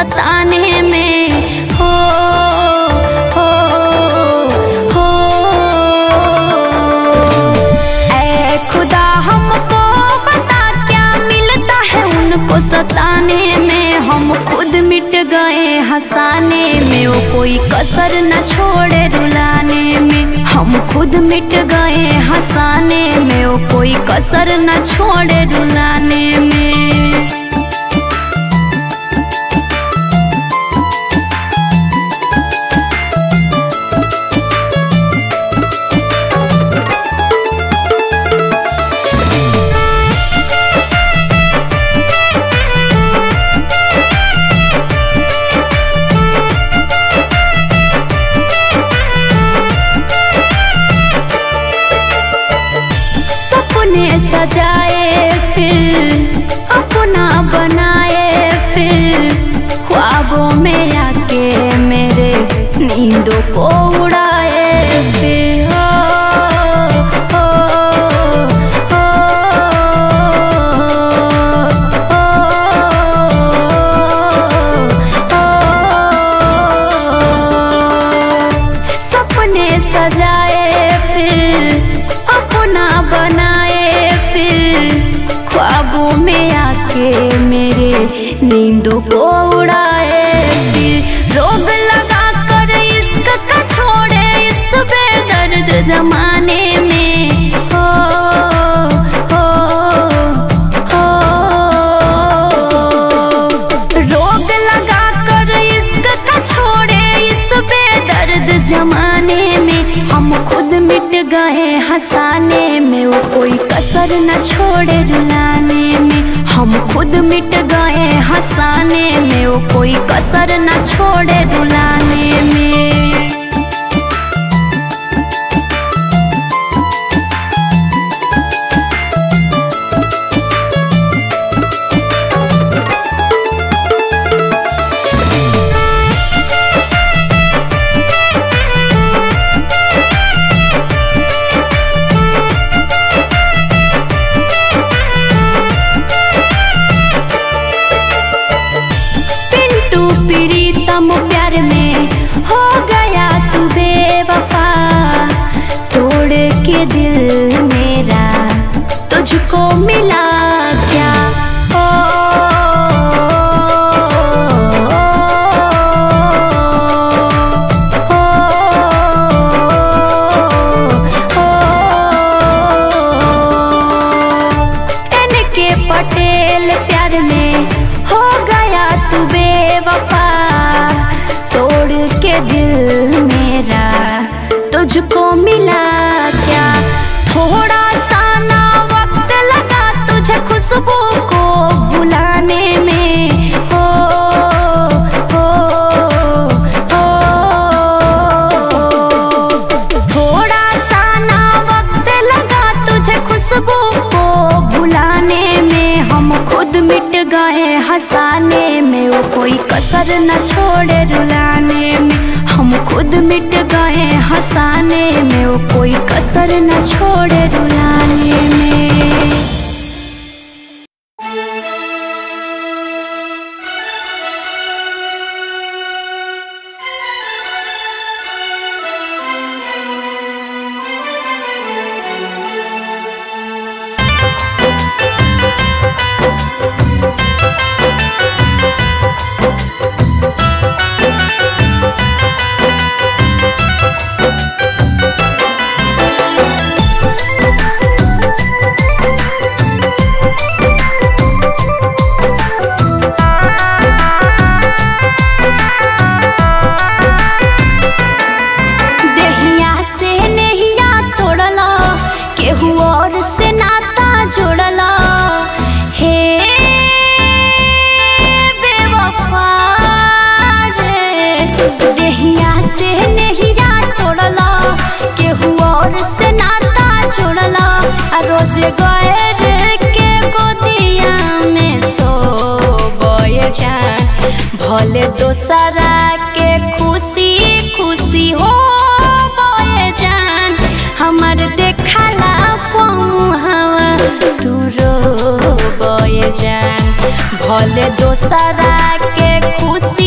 सताने में हो हो हो ऐ खुदा हमको बता क्या मिलता है उनको सताने में हम खुद मिट गए हंसाने में वो कोई कसर न छोड़े रुलाने में हम खुद मिट गए हंसाने में वो कोई कसर न छोड़े रुलाने में सपने सजाए फिर अपना बनाए फिर ख्वाबों में आके मेरे नींदों को उड़ाए फिर हो, हो, हो, हो। सपने सजाए फिर अपना बनाए फिर ख्वाबों में आके मेरे नींदों को उड़ाए फिर रोग लगा कर इश्क का छोड़े इस बेदर्द जमाने में हो हो हो रोग लगा कर इश्क का छोड़े इस बेदर्द जमाने में हम खुद मिट गए हंसाने में वो कोई कसर न छोड़े रुलाने में हम खुद मिट गए हंसाने में वो कोई कसर न छोड़े रुलाने में पिंटू प्रीतम प्यार में हो गया तू बेवफा तोड़ के दिल मेरा तुझको मिला क्या ओ, एन के पटेल प्यार में हो गया तू बेवफा तोड़ के दिल मेरा तुझको मिला क्या थोड़ा सा ना वक्त लगा तुझे खुशबू को भुलाने में हो हो हो थोड़ा सा ना वक्त लगा तुझे खुशबू को भुलाने में हम खुद मिट गए हंसाने में वो कोई कसर न छोड़े रुलाने में हम खुद मिट गए हंसाने में वो कोई कसर न छोड़े रुलाने में देहिया से नेहिया तोड़ला केहू और से नाता जोड़ला हे बेवफा रे देहिया से नेहिया तोड़ला केहू और से नाता जोड़ला आ रोज गए रे के गोदिया में सो बोए जान भले दोसरा के खुशी खुशी हो बोए जान हमर देखला पहुँचवा तू रो बोए जान भले दोसरा के खुशी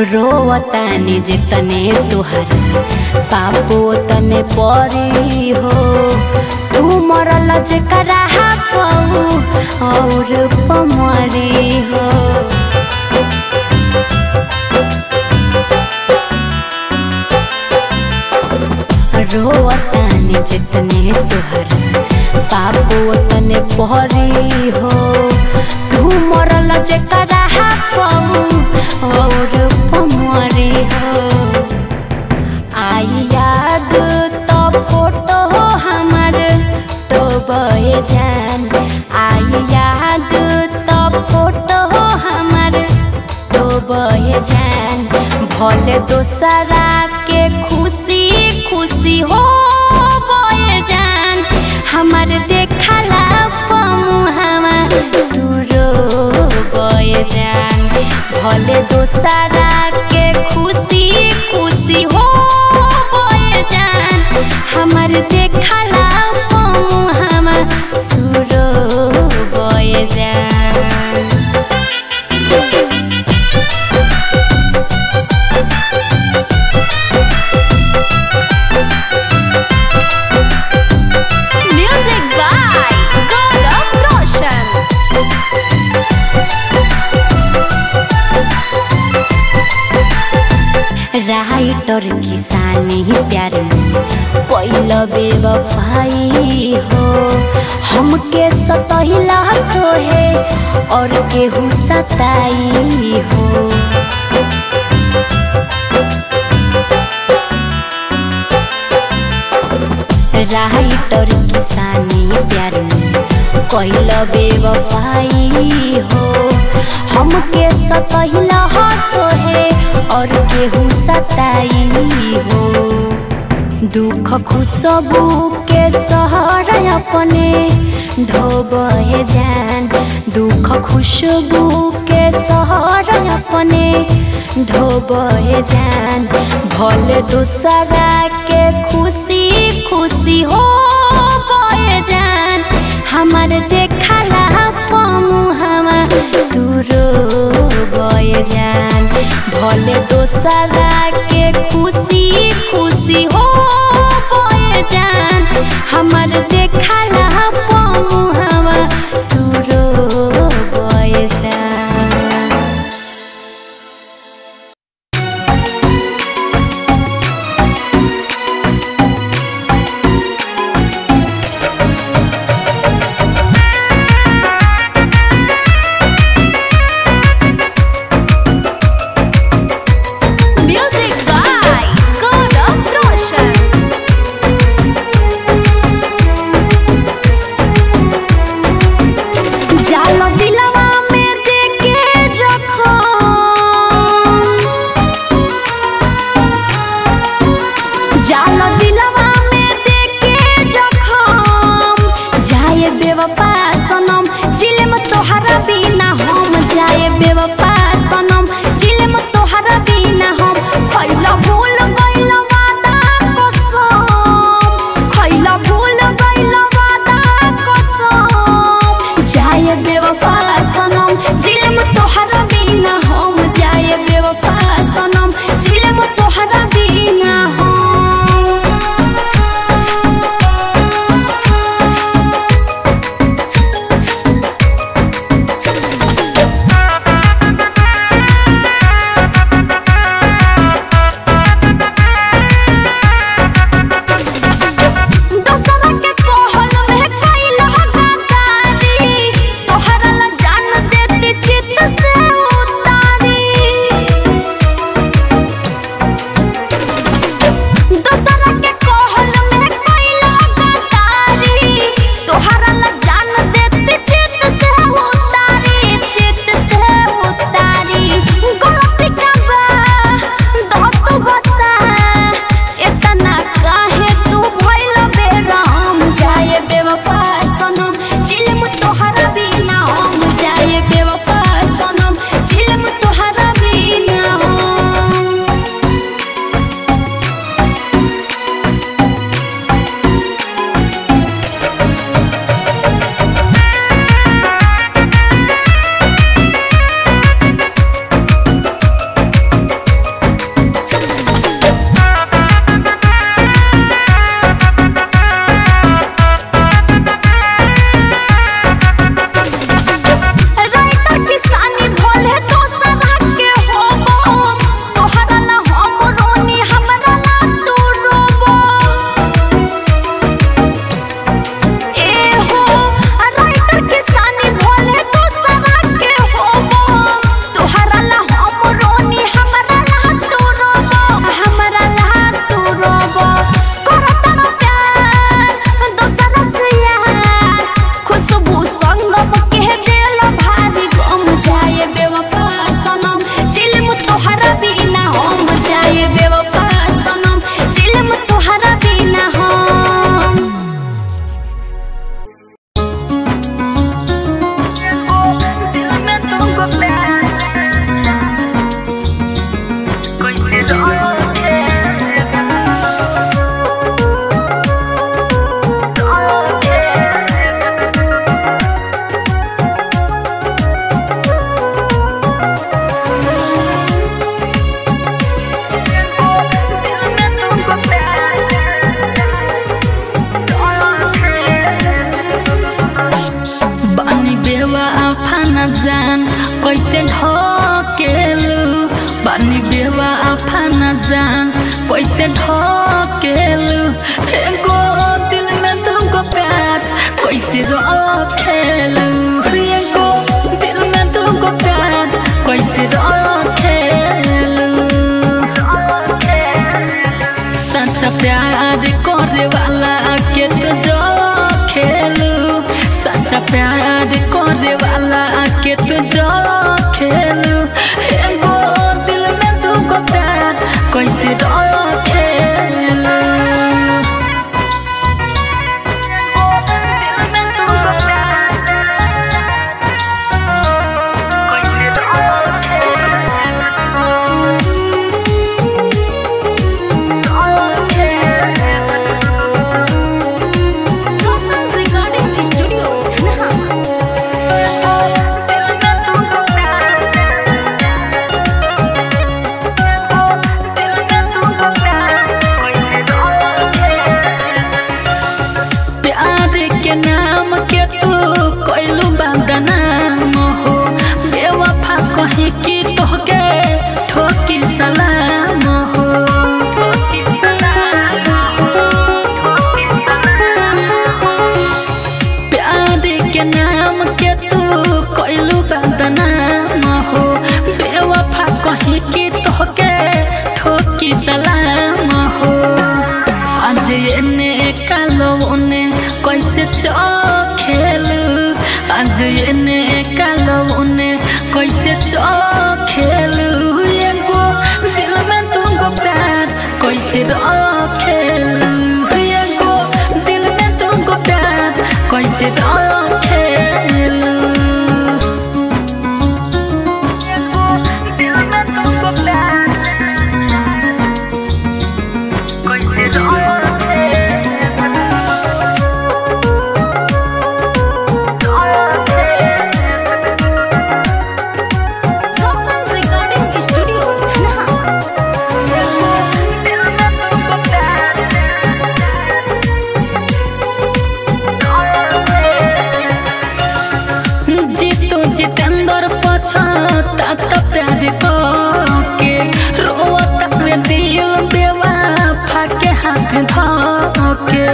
रोवतानी जितने तुहर पापो तने परी हो तू मरल जेकरा पाऊ और पमरी हो रोवतानी जितने तुहर पापो तने परी हो तू मरल जेकरा पाऊ और पमरी हो आई याद तो फोटो हमार तो बहे जान आई याद तो फोटो हमार तो बहे जान भले दोसरा के खुशी खुशी हो बहे जान हमार देखला पमुहावा तू रो बहे जान भले दोसरा के खुशी खुशी हो बहे जान हमार देखला पमुहावा तू रो बहे जान Music by Gaurav Roshan. Writer किसानी प्यार में पहिल बेवफाई हो हमके सतहिला तो है और केहू सताई हो राइटर किसानी प्यार में पहिल बेवफाई हो हमके सतहिला तो है और केहू सताई हो दुख खुशबू के सहर अपने ढोबे जान दुख खुशबू के सहर अपने ढोबे जान भले दूसरा के खुशी खुशी हो बहे जान हमार देखला पमुहावा तू रो बहे जान भले दोसरा के खुशी खुशी हो बहे जान हमार देखला पमुहावा तू रो बहे जान Music by Gaurav Roshan. कैसे ढकेलू बानी बेवा आफाना जान कैसे ढकेलू एगो दिल में तुमको प्यार कैसे रखेलू एगो दिल में तुमको प्यार कैसे रखेलू सच्चा प्यार करे वाला के तो जो खेलू सच्चा प्यार करे वाला के तो जो खेलू एगो दिल में तुमको प्यार कैसे रखेलू Roshan Recording Studio, Dhanaha. प्यार के नाम के तू कैलू बदनाम हो बेवफा कही कि तोहके ठोकी सलाम हो प्यार के नाम के तू कैलू बदनाम हो बेवफा कही कि तोहके ठोकी सलाम हो आज एने कालो उने कैसे चखेलू आज एने कालो उने कैसे चखेलू एगो दिल में तुमको प्यार कैसे रखेलू एगो दिल में तुमको प्यार कैसे रखेलू दिल में तुमको प्यार Roshan Recording Studio, Dhanaha. Jitu Jitendra पछता त प्यार के रोता में दिल बेवा फाके हाथ धके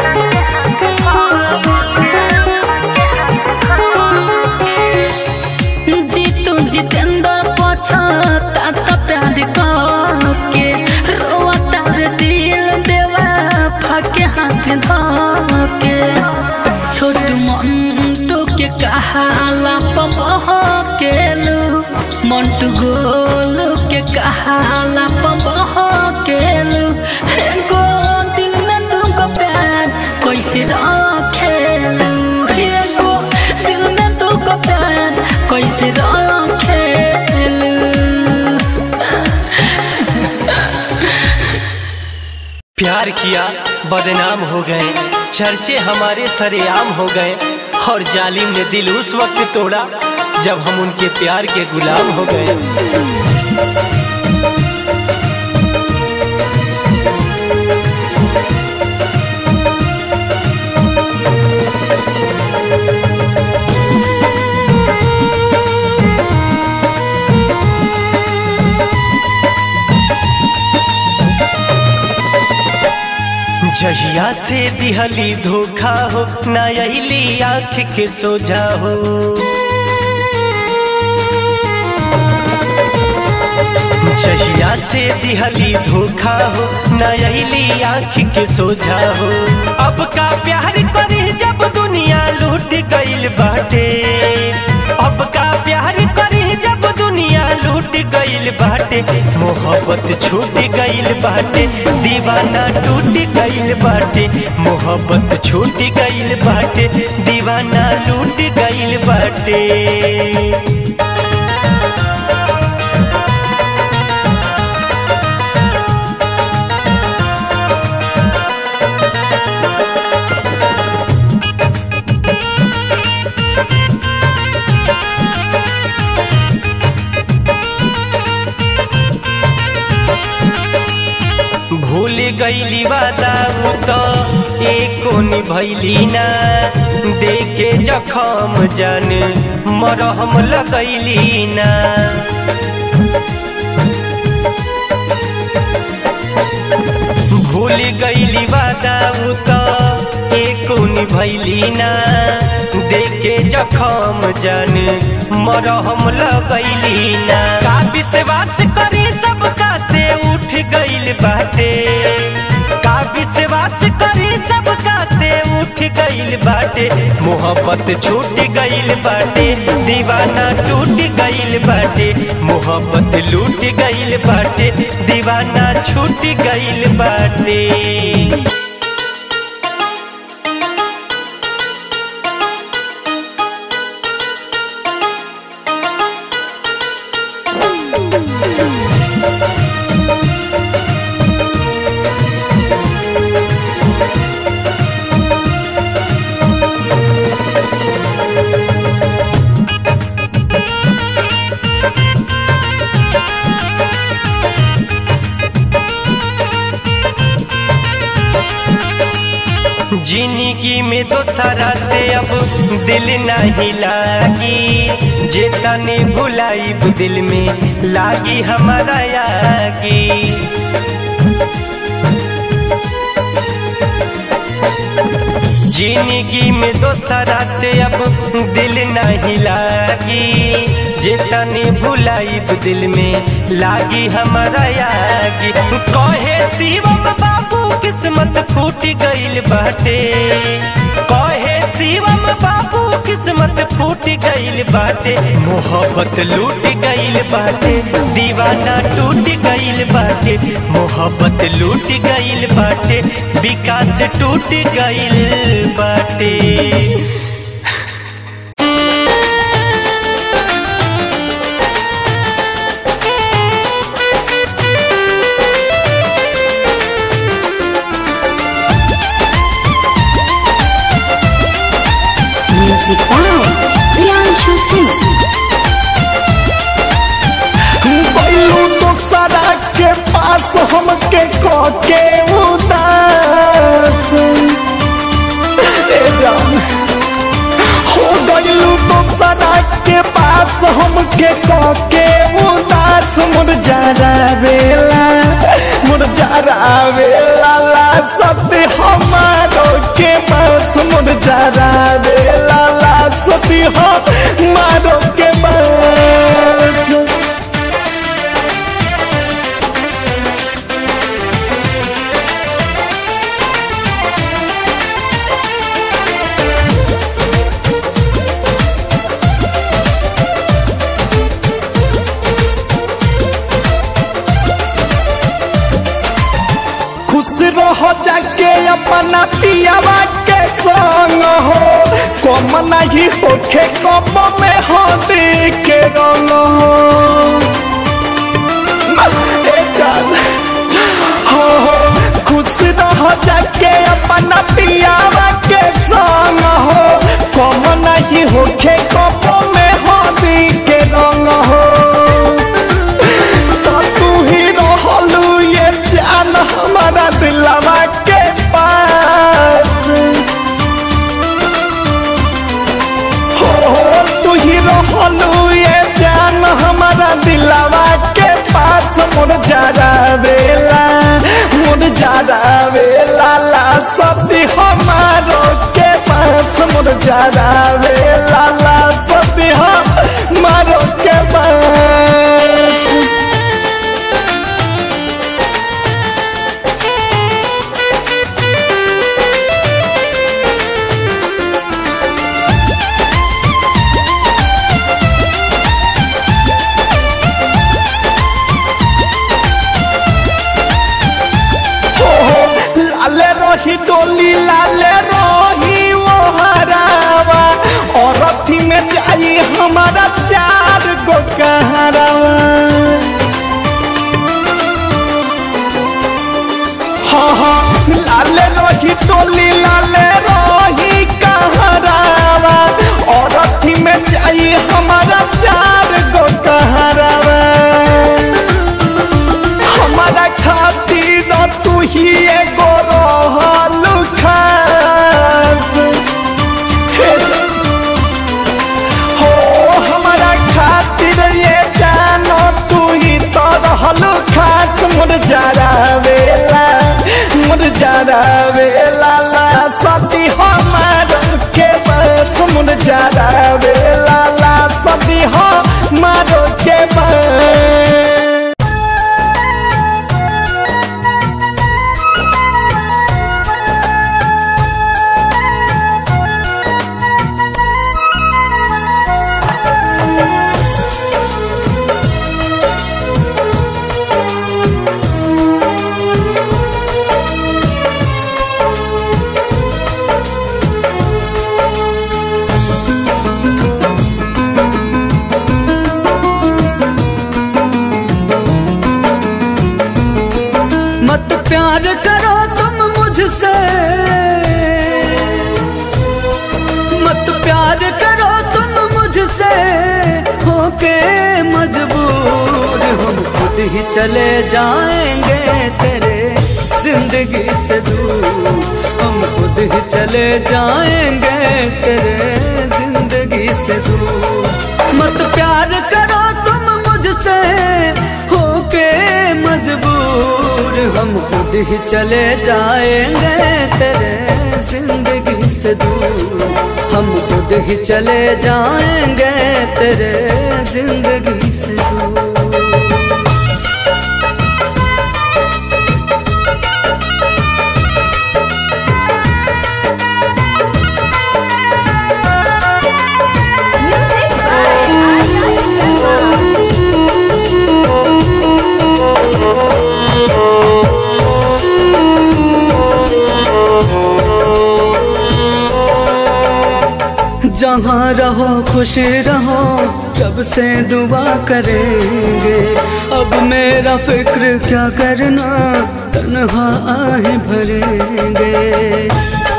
जीतू जितेंद्र पछता त प्यार के रोता में दिल बेवा फाके हाथ धके छोटू मंटू के कहाला पबह केलू मंटू गोलू के कहाला पबह केलू एगो दिल में तुमको प्यार कैसे रखेलू एगो दिल में तुमको प्यार कैसे रखेलू प्यार किया बदनाम हो गए चर्चे हमारे सरेआम हो गए और जालिम ने दिल उस वक्त तोड़ा जब हम उनके प्यार के गुलाम हो गए जहिया से दिहली धोखा हो ना अली आँख के सोझा हो जहिया से दिहली धोखा हो ना अली आँख के सोझा हो अब का प्यार करी जब दुनिया लूट गईल बाटे अब का प्यार करी जब दुनिया लूट गईल बाटे मोहब्बत छूट गईल बाटे दीवाना टूट गईल बाटे मोहब्बत छूट गईल बाटे दीवाना लूट गईल बाटे भूल गईली वादा उ तो एको निभैली ना देखे जखम जान मरहम लगैली ना भूल गईली वादा उ त एको निभैली ना देखे जखम जान मरहम लगैली ना का विश्वास करी सबका से उठ गईल बाटे का विश्वास करी सबका से उठ गईल बाटे मोहब्बत छूट गईल बाटे दीवाना टूट गईल बाटे मोहब्बत लूट गईल बाटे दीवाना छूट गईल बाटे जिंदगी में दोसरा से अब दिल नहीं लागी जे तने भुलाईब दिल में लागी हमारा यागी जिंदगी में दोसरा से अब दिल नहीं लागी जे तने भुलाईब दिल में लागी हमारा यागी कहे शिवम बाबू किस्मत फूट गईल बाटे कहे शिवम बाबू किस्मत फूट गईल बाटे मोहब्बत लूट गईल बाटे दीवाना टूट गईल बाटे मोहब्बत लूट गईल बाटे विकास टूट गईल बाटे म्यूजिक बाय प्रियांशु सिंह बैलू दोसरा के पास हमके के उदास ए जान हो गईलू दोसरा के पास हमके के उदास मुरझारा बेला मुरझारा बेला ला सती हमारो के पास मुरझारा बेला ला सती हमारो के पास खुश रहो जाके अपना पियावा के संग हो कम नहीं होखे कम में हो के रंग हो ए जान, हो हो, खुश रहो जाके अपना पियावा के संग हो कम नहीं होखे कम में हो के रंग हो तो तू ही रहलू ये जान हमारा दिलवा के पास हो हो तू ही रहलू ये जान हमारा दिलवा के पास मोर जारा बेला मोर जारा बेला ला सती हमारो के पास मोर जारा बेला ला सती हमारो के पास लाले रही डोली लाले रही वो हरावा और अथी में जाई हमारा चार गो कहरावा हाँ हाँ लाले रही डोली लाले रही कहरावा और अथी में जाई हमारा चार गो कहरावा हमारा खातिर तू ही एगो रहल जरावे लाला सदी हो मारो के बन मत प्यार करो तुम मुझसे मत प्यार करो तुम मुझसे होके मजबूर हम खुद ही चले जाएंगे तेरे जिंदगी से दूर हम खुद ही चले जाएंगे तेरे जिंदगी से दूर मत प्यार करो तुम मुझसे होके मजबूर हम खुद ही चले जाएंगे तेरे जिंदगी से दूर हम खुद ही चले जाएंगे तेरे जिंदगी से दूर Music by Arya Sharma. जहाँ रहो खुश रहो रब से दुआ करेंगे अब मेरा फिक्र क्या करना तन्हा आहे भरेंगे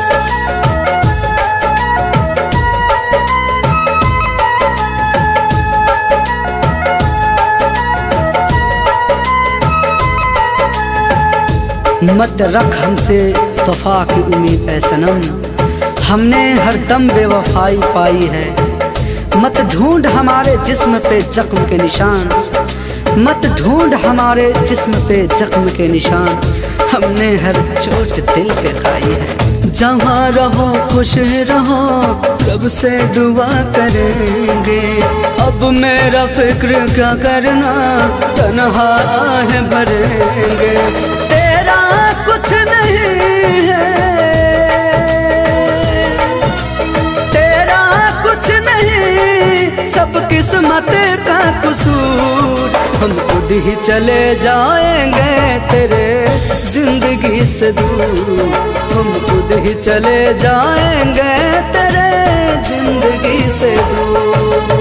मत रख हमसे वफा की उम्मीद है सनम हमने हर दम बेवफाई पाई है मत ढूंढ हमारे जिस्म पे जख्म के निशान मत ढूंढ हमारे जिस्म पे जख्म के निशान हमने हर चोट दिल पे खाई है जहाँ रहो खुश रहो रब से दुआ करेंगे अब मेरा फिक्र क्या करना तनहा आहे भरेंगे तेरा कुछ नहीं है तेरा कुछ नहीं सब किस्मत का कसूर हम खुद ही चले जाएंगे तेरे जिंदगी से दूर हम खुद ही चले जाएंगे तेरे जिंदगी से दूर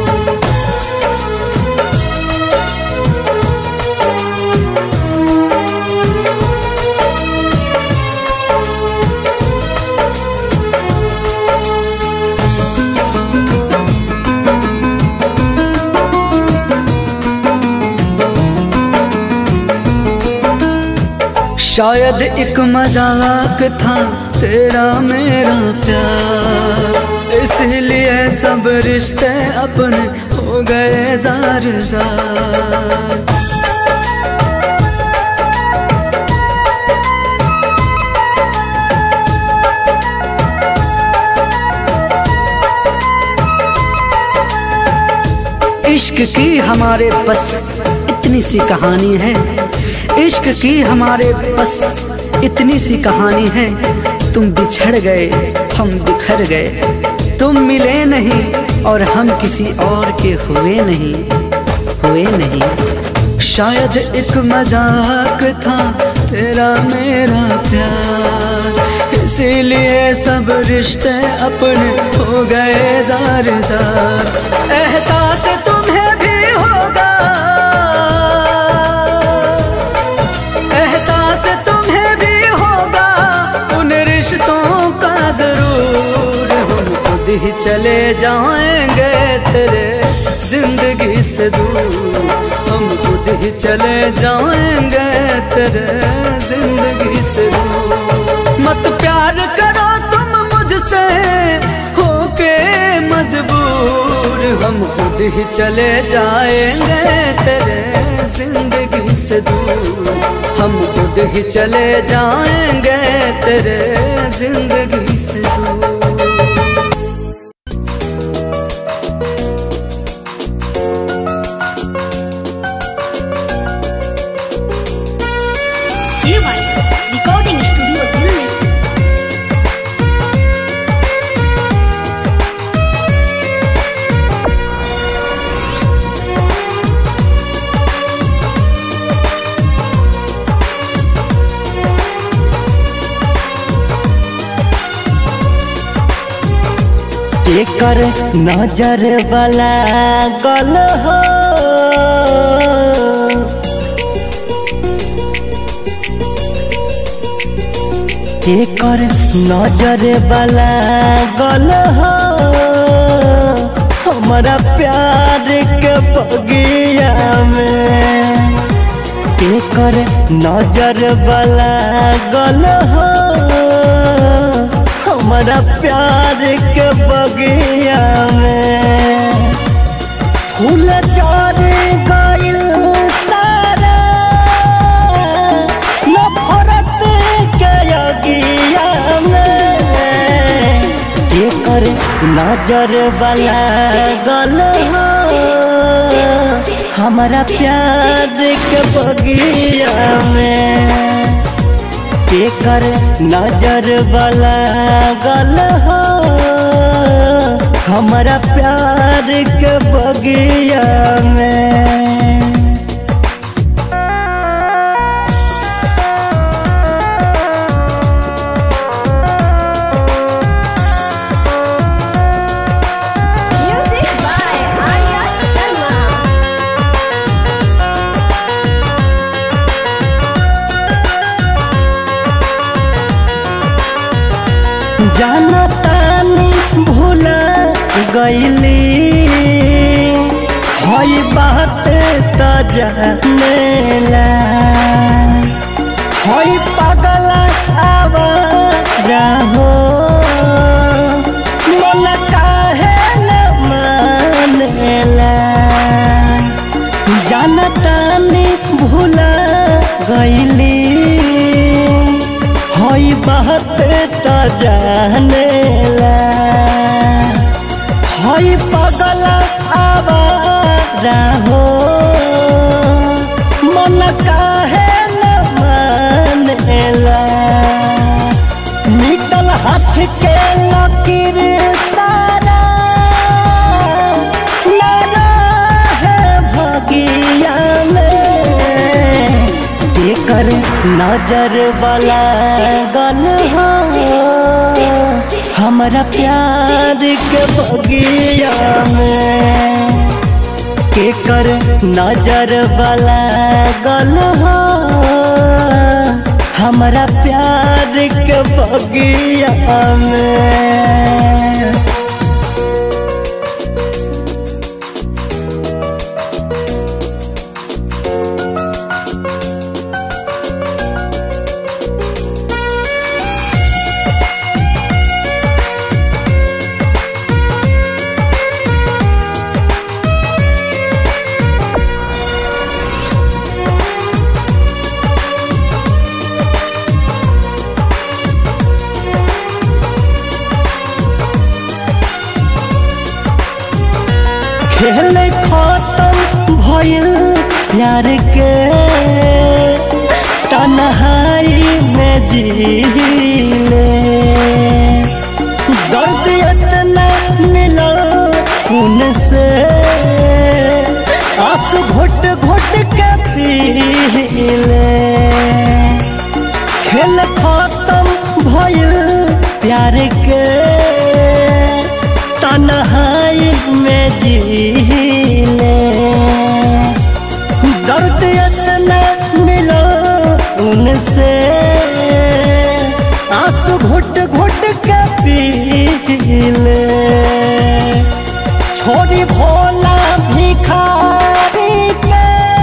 शायद एक मजाक था तेरा मेरा प्यार इसलिए सब रिश्ते अपने हो गए जार जार इश्क की हमारे बस इतनी सी कहानी है इश्क की हमारे बस इतनी सी कहानी है तुम बिछड़ गए हम बिखर गए तुम मिले नहीं और हम किसी और के हुए नहीं हुए नहीं शायद एक मजाक था तेरा मेरा प्यार इसीलिए सब रिश्ते अपने हो गए जार जार एहसास तुम्हें भी होगा एहसास तुम्हें भी होगा उन रिश्तों का जरूर हम खुद ही चले जाएंगे तेरे जिंदगी से दूर हम खुद ही चले जाएंगे तेरे जिंदगी से दूर मत प्यार करो तुम मुझसे होके मजबूर हम खुद ही चले जाएंगे तेरे जिंदगी से दूर हम खुद ही चले जाएंगे तेरे जिंदगी से दूर केकर नजर वाला गल हो केकर नजर वाला गल हो हमारा प्यार के बगिया में केकर नजर वाला गल हो हमारा प्यार के बगिया में फूल चढ़ गइल सारा नफरत के अगिया में केकर नजर वाला गल हो हमारा प्यार के बगिया में केकर नजर वाला गल हो हमारा प्यार के बगिया में Music by Arya Sharma. जाना तानी भूला गईली हई बात त जानेला हई पागल आवारा हो मन काहे न मानेला जानतानी भूला गईली हई बात त जानेला हई पगल आवारा हो मन काहे न मानेला निकल हाथ के लकीर सारा लड़ा है भगिया में केकर नजर वाला गल हो हमारा प्यार के बगिया में केकर नजर वाला गल हो हमारा प्यार के बगिया में खेल खत्म भइल प्यार के तन्हाई में जीले दर्द इतना मिला उनसे आंसू घुट घुट के पीले खेल खत्म भइल प्यार के तन्हाई में जीले दर्द इतना मिलो उनसे आंसू घुट घुट के पीले छोड़ी भोला भिखारी के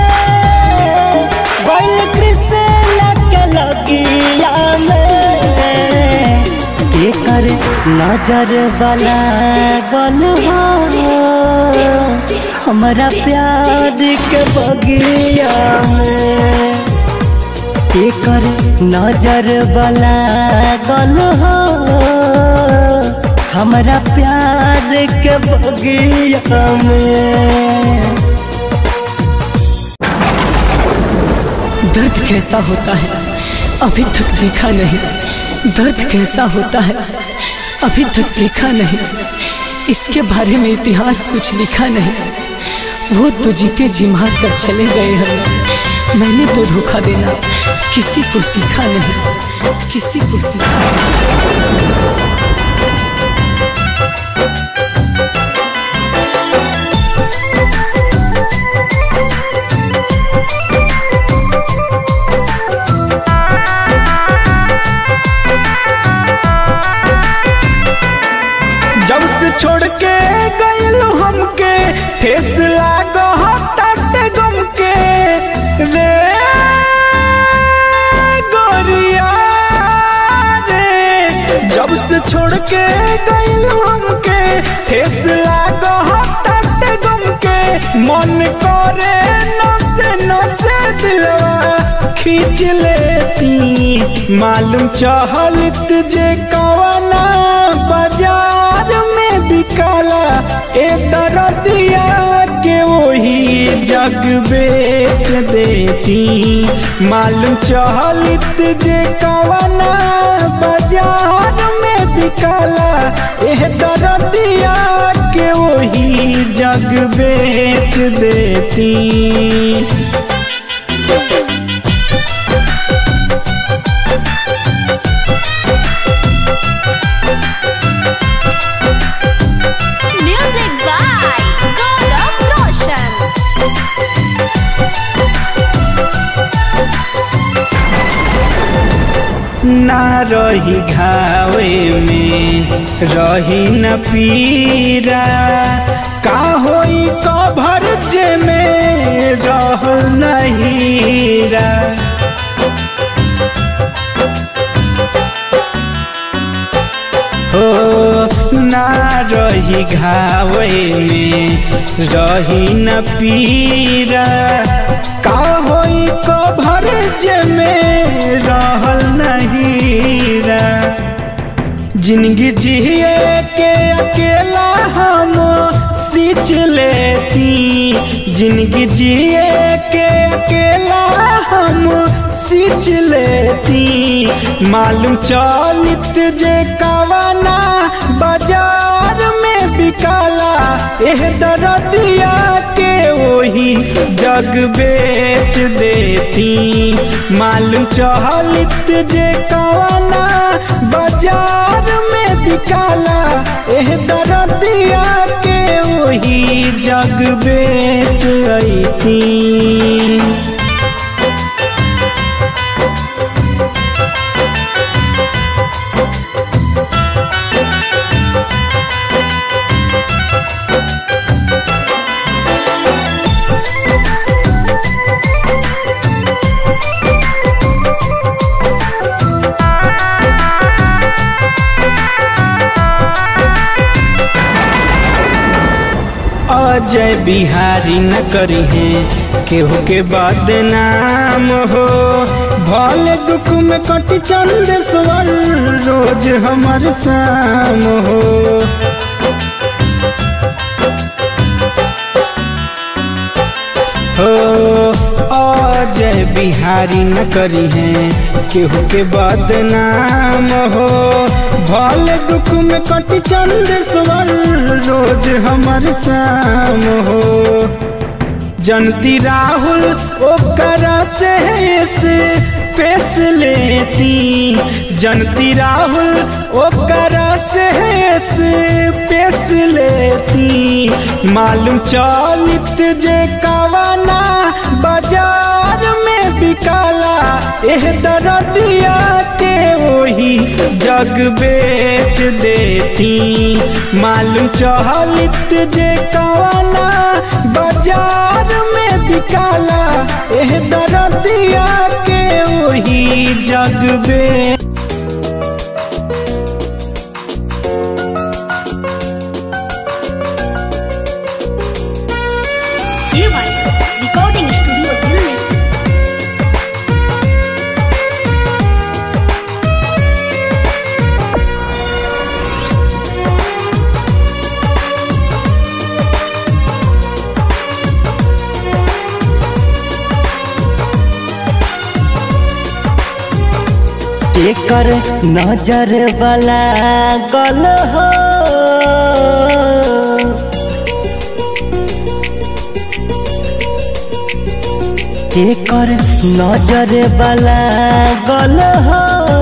बैल कृष्ण के लगिया में केकर नजर वाला गल हो हमारा प्यार के बगिया में केकर नजर वाला गल हो हमारा प्यार के बगिया में दर्द कैसा होता है अभी तक देखा नहीं दर्द कैसा होता है अभी तक देखा नहीं इसके बारे में इतिहास कुछ लिखा नहीं वो तो जीते जी मार कर चले गए हैं मैंने तो धोखा देना किसी को सीखा नहीं किसी को सीखा नहीं जब से छोड़ के गइल हमके ठेस लागत गम के मन करे नसे नसे दिलवा खींच लेती मालूम चहलत जे कवना बाजार में बिकाला ए दरदिया के वही जग बेच देती मालूम चहलत जे कवना बाजार में बिकाला एह दरदिया के वही जग बेच देती Music by Gaurav Roshan. ना रही घावे में रही न पीरा का होई कभर जे में रह नहीरा हो ना रही घावे में रही न पीरा का होई कभर जे में रहल नहीरा जिंदगी जिए के अकेला हम सींच लेती जिंदगी जिए के अकेला हम सींच लेती मालूम चलित जे कवना बाजार में बिकाला एह दरदिया के वही जग बेच देती मालूम चहलित जे कवना बाजार में बिकाला एह दरदिया के वही जग बेच अती अजय बिहारी न करी है केहू के बदनाम हो भले दुख में कटी चंद स्वर रोज हमर शाम हो हो अजय बिहारी न करी है केहू के बदनाम हो भले दुख में कटी चंद स्वर रोज हमर शाम हो जनती राहुल ओकरा से से पेश लेती जनती राहुल ओकरा से से पेश लेती मालूम चलित जे कवना बाजार में बिकाला एह दरदिया के वही जग बेच देती मालूम चहलित जे कवना बाजार में बिकाला एह दरदिया के वही जग बेच रिकॉर्डिंग स्टूडियो दिल्ली एकर नजर वाला गल हो एकर नजर वाला गल हो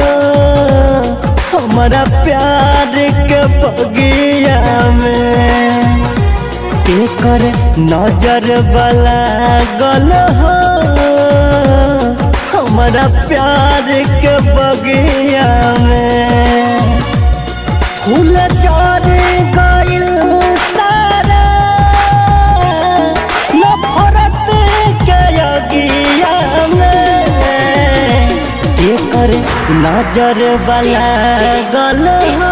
हमारा प्यार के बगिया में एकर नजर वाला गल हो हमारा प्यार के बगिया में फूल चढ़ गइल सारा नफरत के अगिया में कर नजर वाला गल हो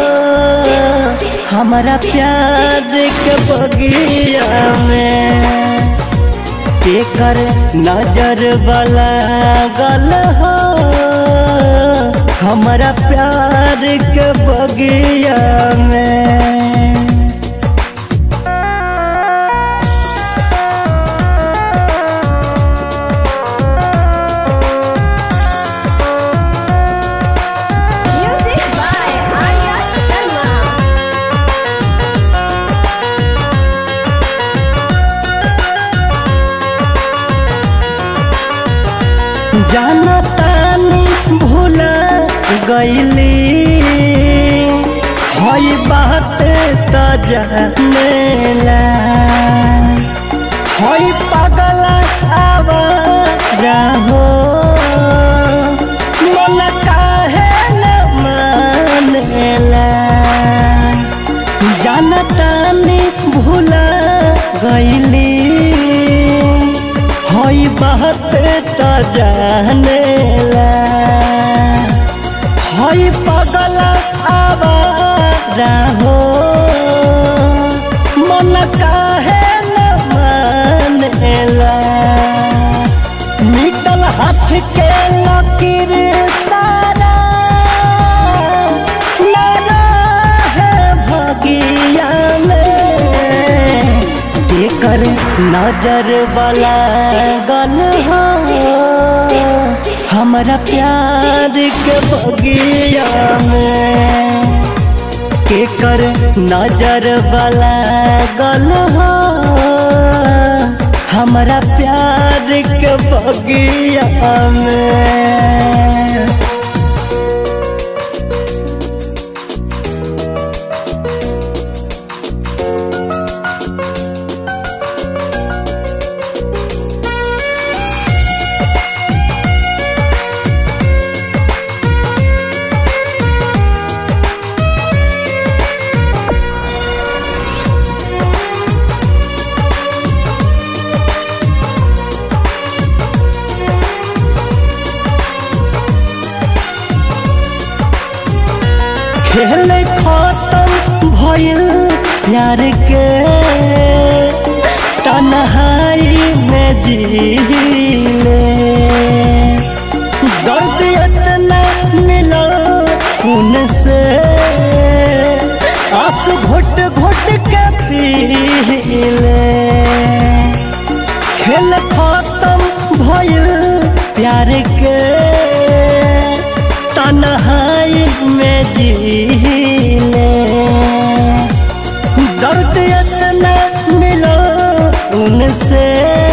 हमारा प्यार के बगिया में केकर नजर वाला गल हो हमारा प्यार के बगिया में Music by Arya Sharma. जाना तानी भूला गईली हई बात त जानेला हई पागल आवारा हो मन काहे न मानेला जाना तानी भूला गईली हई बात त जानेला हई पगल आवारा हो मन काहे न मानेला निकल हाथ के लकीर सारा लगा है भगिया में एकर नजर वाला गल हो हमारा प्यार के बगिया में केकर नजर वाला गल हो हमारा प्यार के बगिया में खेल खत्म भइल प्यार के तन्हाई में जीले दर्द इतना मिला उनसे आंसू घुट घुट के पीले खेल खत्म भइल प्यार के तन्हाई में जीले दर्द इतना मिलो उनसे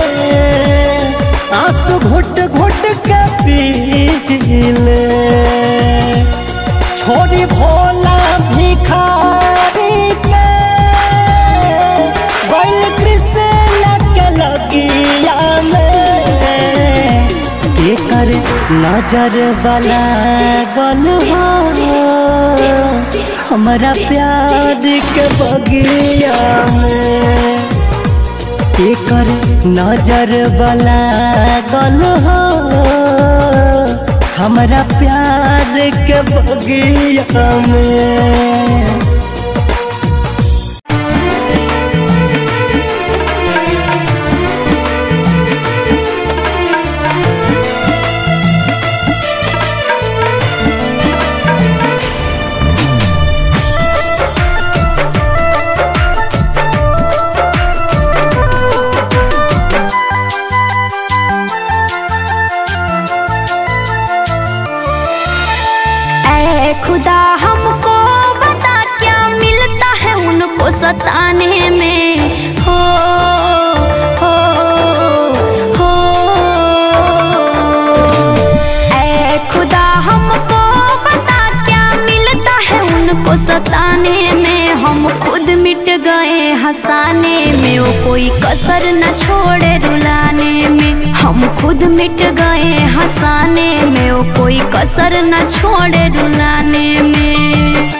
आंसू घुट घुट के पीले छोड़ी भोला भिखारी के बैल कृष्ण के लगिया में एकर नजर वाला गल हो हमारा प्यार के बगिया में एकर नजर वाला गल हो हमारा प्यार के बगिया में ऐ खुदा हमको बता क्या मिलता है उनको सताने में हो हो हो ऐ खुदा हमको बता क्या मिलता है उनको सताने में हम खुद मिट गए हंसाने में वो कोई कसर न छोड़े रुलाने में हम खुद मिट गए हंसाने में वो कोई कसर न छोड़े रुलाने में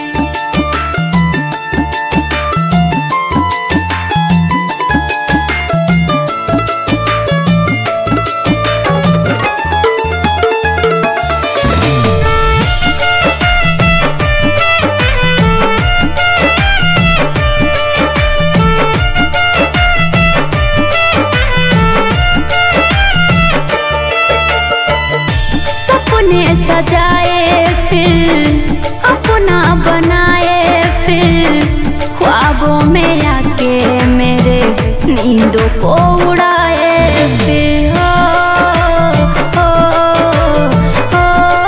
सपने सजाए फिर अपना बनाए फिर ख्वाबों में आके मेरे नींदों को उड़ाए फिर हो, हो, हो,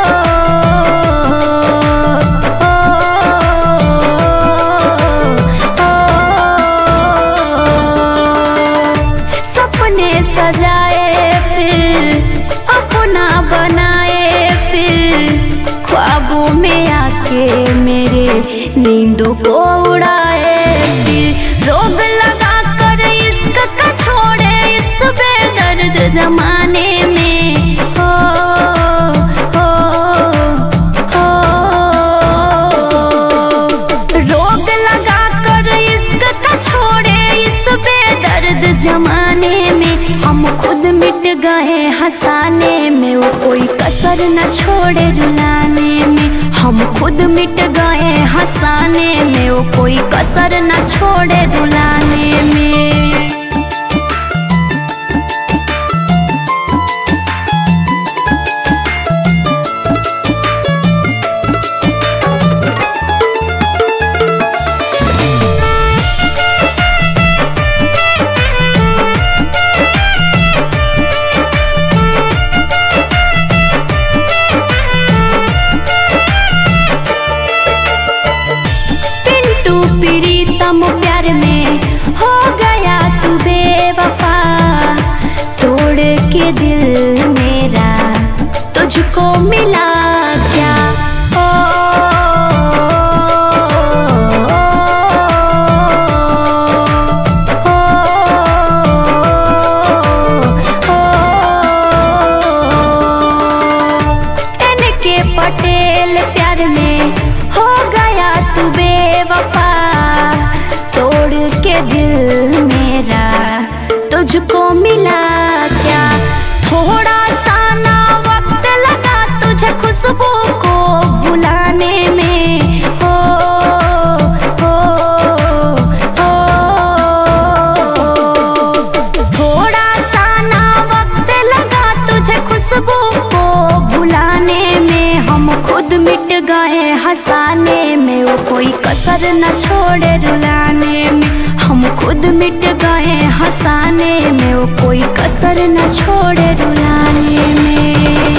सपने सजाए फिर अपना बनाए फिर ख्वाबों में आके मेरे नींदों को उड़ाए फिर रोग लगा कर इश्क का छोड़े इस बेदर्द जमाने में हो हो हो रोग लगा कर इश्क का छोड़े इस बेदर्द जमाने में हम खुद मिट गए हंसाने में वो कोई कसर न छोड़े रुलाने में हम खुद मिट गए हंसाने में वो कोई कसर न छोड़े रुलाने में पिंटू प्रीतम प्यार में हो गया तू बेवफा तोड़ के दिल मेरा तुझको मिला क्या ओ, ओ, ओ, एन के पटेल प्यार में हो गया तू बेवफा तोड़ के दिल मेरा तुझको मिला क्या थोड़ा सा ना वक्त लगा तुझे खुशबू को भुलाने में हो हो हो थोड़ा सा ना वक्त लगा तुझे खुशबू को भुलाने में हम खुद मिट गए हंसाने में वो कोई कसर न छोड़े रुलाने में हम खुद मिट गए हंसाने में वो कोई कसर न छोड़े रुलाने में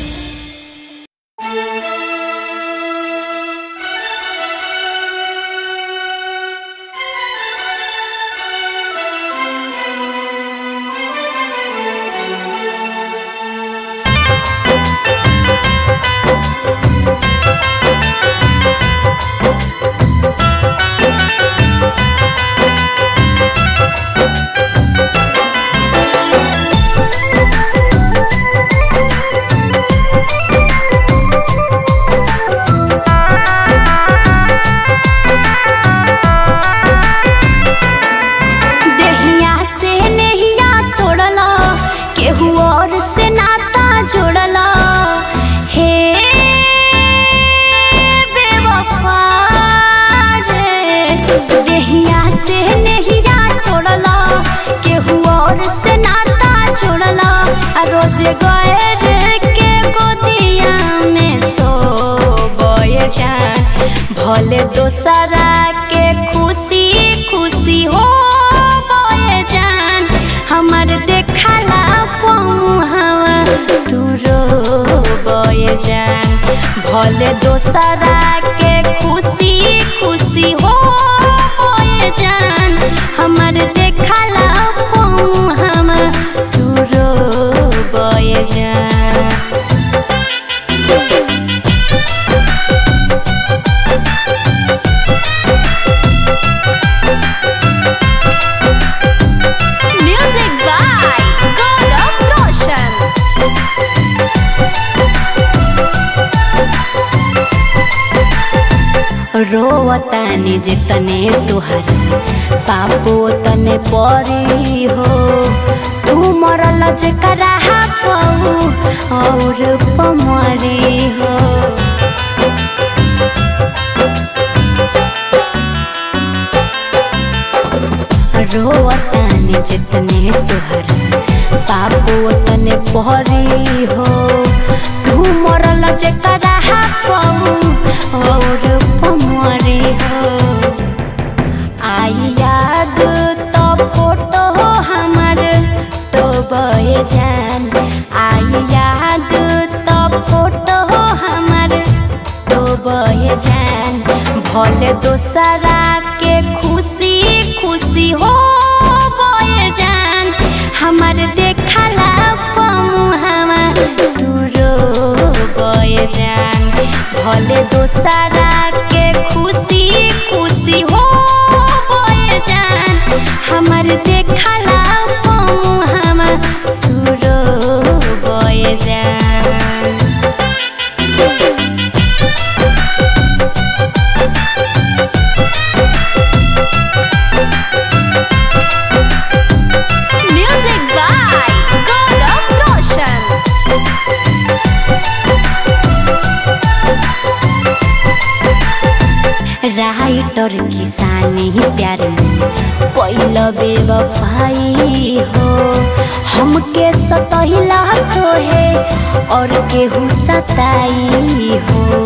देहिया से नहिया तोड़ला केहू और से नाता जोड़ला हे बेवफा रे देहिया से नहिया तोड़ला केहू और से नाता जोड़ला आ रोज गए रे के गोदिया में सो बोए जान भले दोसरा के खुशी खुशी हो बोए जान हमर देखला पहुँचवा तू रो बोए जान भले दोसरा के खुशी खुशी हो बोए जान हमर देखला पहुँचवा तू रो बोए जान Music by Gaurav Roshan. रोवतानी जितने तुहरा पापो तने परी हो तू मरल जकरा पऊ और पमरी हो रोवतानी जितने तुहरा पापो तने परी हो तू मरल जकरा पाऊ और पमरे हो आई याद तो फोटो हमार तो बहे जान आई याद तो फोटो हमार तो बहे जान भले दोसरा के खुशी खुशी हो बहे जान हमार देखला पमुहावा तू रो बहे जान भले दोसरा के खुशी खुशी हो बहे जान हमार देखला पमुहावा तू रो बहे जान Music by Gaurav Roshan. Writer किसानी प्यार पहिल बेवफाई हो हमके सतहिला तो है और केहू सताई हो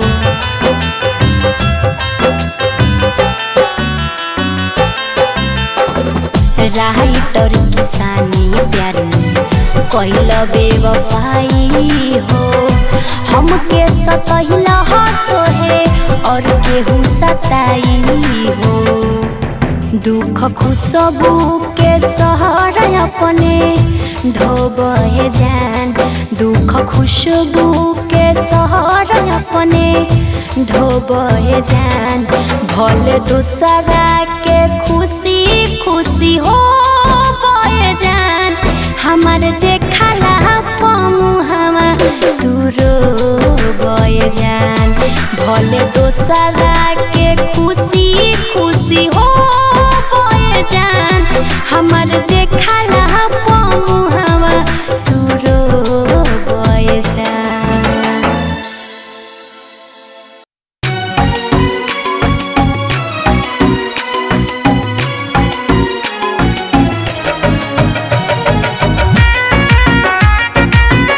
राइटर किसानी प्यार पहिल बेवफाई हो हमके सतहिला तो है और केहू सताई हो दुख खुशबू के सहर अपने ढोबे जान दुख खुशबू के सहर अपने ढोबे जान भले दूसरा के खुशी खुशी हो बहे जान हमार देखला पमुहावा तू रो बहे जान भले दोसरा के खुशी खुशी हो बहे जान हमार देखला पमुहावा तू रो बहे जान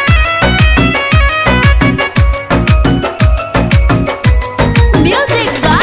Music by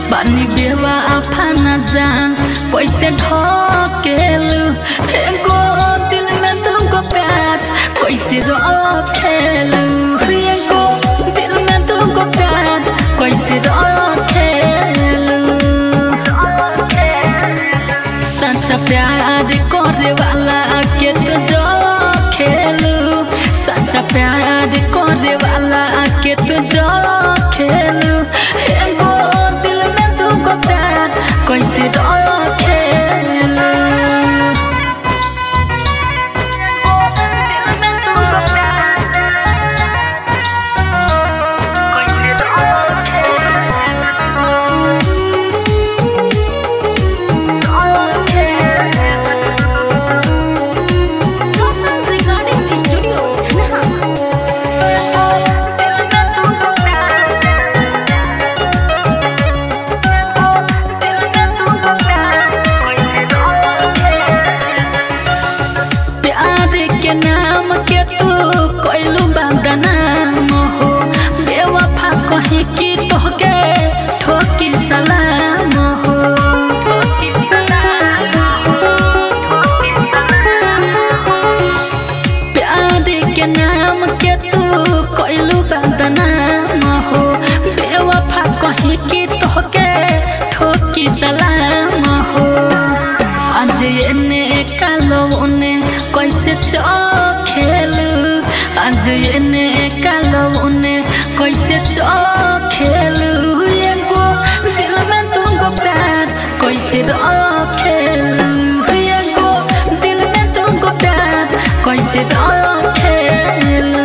बानी बेवा आफाना जान कैसे ढकेलू एगो दिल में तुमको प्यार कैसे रखेलू एगो दिल में तुमको प्यार कैसे रखेलू सच्चा प्यार करे वाला के तो जो खेलू सच्चा प्यार करे वाला के तो जो खेलू एगो दिल में तुमको प्यार कैसे रखेलू Total Recording Studio, Dhanaha. प्यार के नाम के तू कोइलू बदनाम हो बेवफा कहे कि तोहके ठोकी सलाम हो प्यार के नाम के तू कोइलू बदनाम हो बेवफा कहे कि तोहके ठोकी सलाम हो आज एने कालो उने कैसे चखेलू आज एने कालो उने कैसे चखेलू एगो दिल में तुमको प्यार कैसे रखेलू एगो दिल में तुमको प्यार कैसे रखेलू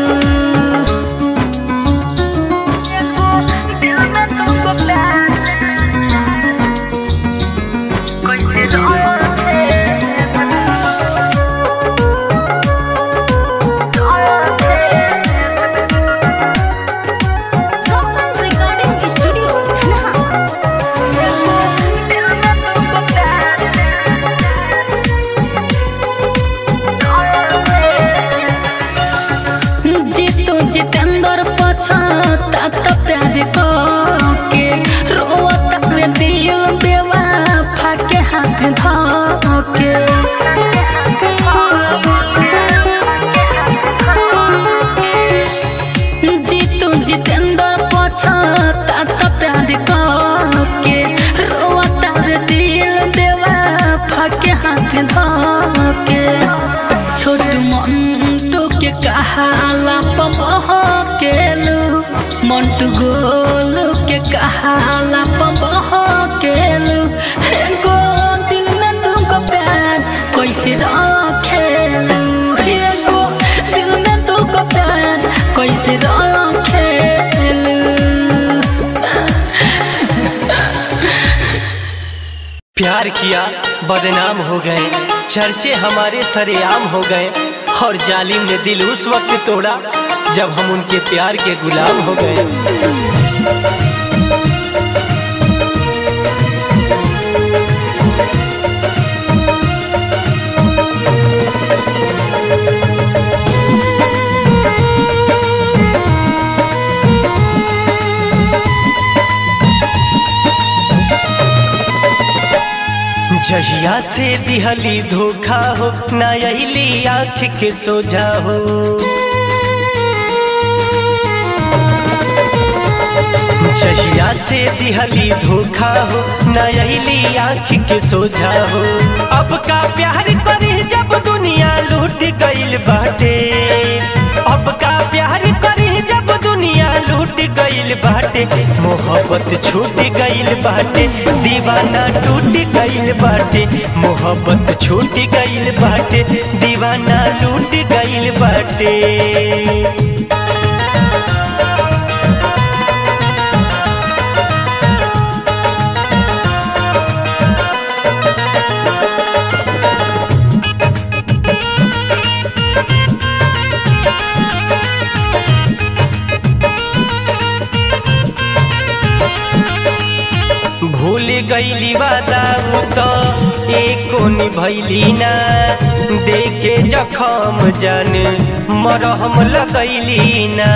Total Recording Studio, Dhanaha. Jitu Jitendra पछता त प्यार के रोता में दिल बेवफा के हाथ धके जीतू जितेंद्र पछता त प्यार के रोता में दिल बेवफा के हाथ धके छोटू मंटू के कहाला पमह केलू मंटू गोलू के कहाला पमह केलू एगो दिल में तुमको प्यार कैसे रखेलू एगो दिल में तुमको प्यार कैसे रखेलू प्यार किया बदनाम हो गए चर्चे हमारे सरेआम हो गए और जालिम ने दिल उस वक्त तोड़ा जब हम उनके प्यार के गुलाम हो गए जहिया से दिहली धोखा हो ना अली आँख के सोझा हो जहिया से दिहली धोखा हो ना अली आँख के सोझा हो अब का प्यार करे जब दुनिया लूट गईल बाटे अब का प्यार करे जब दुनिया लूट गईल बाटे मोहब्बत छूट गईल बाटे दीवाना टूट गईल बाटे मोहब्बत छूट गईल बाटे दीवाना लूट गईल बाटे भूल गईली वादा उ तो एको निभैली ना देखे जखम जान मरहम लगैली ना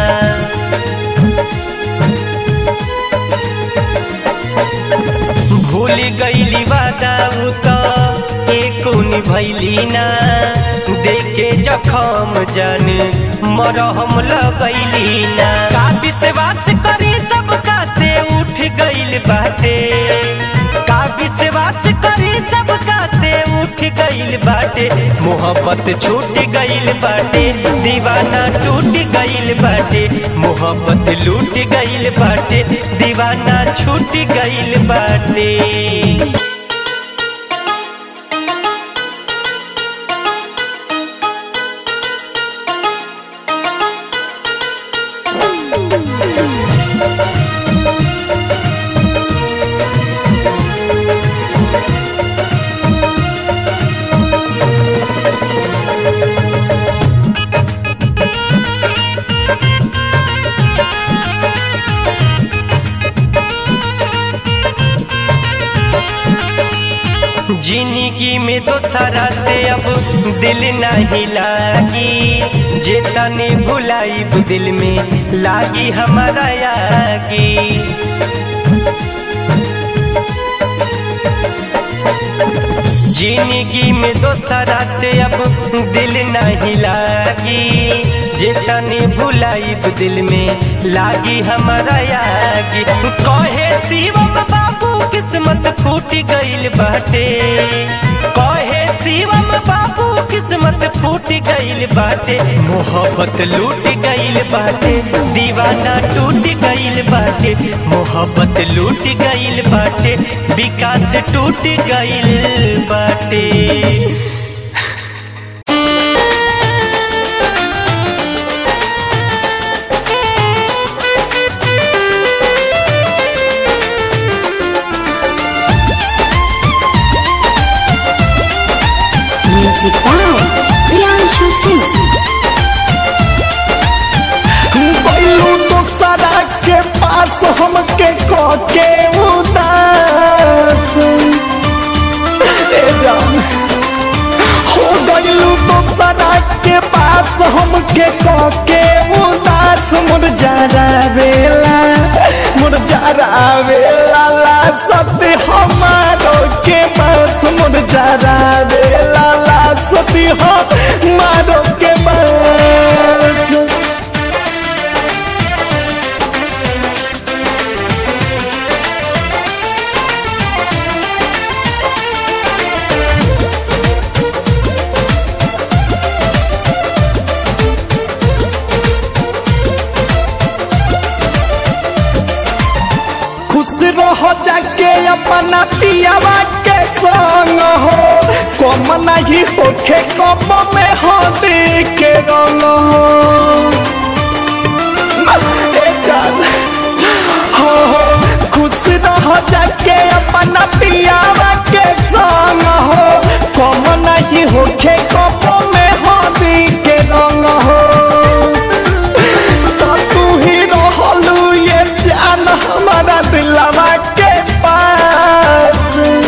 भूल गईली वादा उ तो एको निभैली ना देखे जखम जान मरहम लगैली ना का विश्वास करी सबका से उठ गईल बाटे का विश्वास करी सबका से उठ गईल बाटे मोहब्बत छूट गईल बाटे दीवाना टूट गईल बाटे मोहब्बत लूट गईल बाटे दीवाना छूट गईल बाटे जिंदगी में तो सारा से अब दिल नहीं लागी जे तने भुलाई दिल में लागी हमारा यागी जिंदगी में तो सारा से अब दिल नहीं लागी जे तने भुलाई दिल में लागी हमारा यागी कहे शिवम बाबू किस्मत फूट गईल बाटे कहे शिवम बाबू किस्मत फूट गईल बाटे मोहब्बत लूट गईल बाटे दीवाना टूट गईल बाटे मोहब्बत लूट गईल बाटे विकास टूट गईल बाटे म्यूजिक बाय प्रियांशु सिंह बैलू दोसरा के पास हमके के उदास ए जान हो गईलू दोसरा के पास हमके के उदास मुरझारा बेला मुरझारा बेला ला सती हमारो के पास मुरझारा बेला ला सती हमारो के पास खुश रहो जाके अपना पियावा के संग हो कम नहीं होखे कम में हो के रंग हो ए जान, हो हो खुश रहो जाके अपना पियावा के संग हो कम नहीं होखे कम में हो के रंग हो तो तू ही रहलू ये जान हमारा दिलवा के पास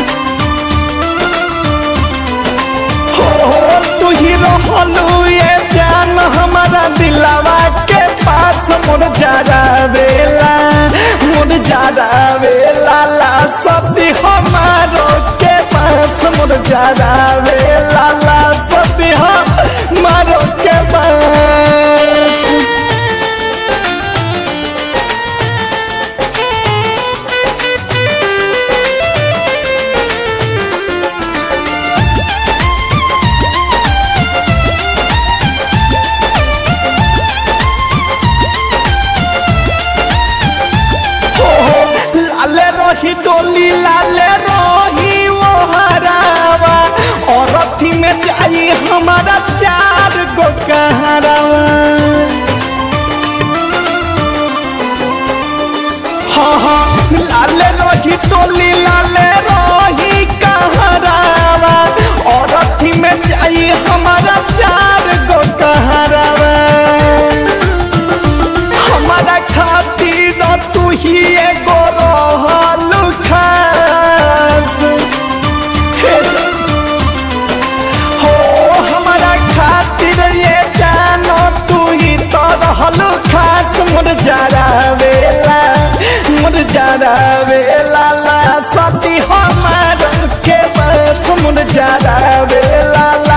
हो हो तू ही रहलू ये जान हमारा दिलवा के पास मुर जारा बेला मुर जारा बेला ला सती हमारो के पास मुर जारा बेला ला सती हमारो के पास लाले रही डोली लाले रही वो हरावा और अथी में जाई हमारा चार गो कहरावा हाँ हाँ लाले रही डोली लाले रही कहरावा और अथी में जाई हमारा चार गो कहरावा हमारा खातिर तू ही एगो रहल खास हे हो हमारा खातिर ये जानो तू ही तो रहल खास मुर जारा वेला मुर जारा वेला ला सती हमार के बस मुरझावेला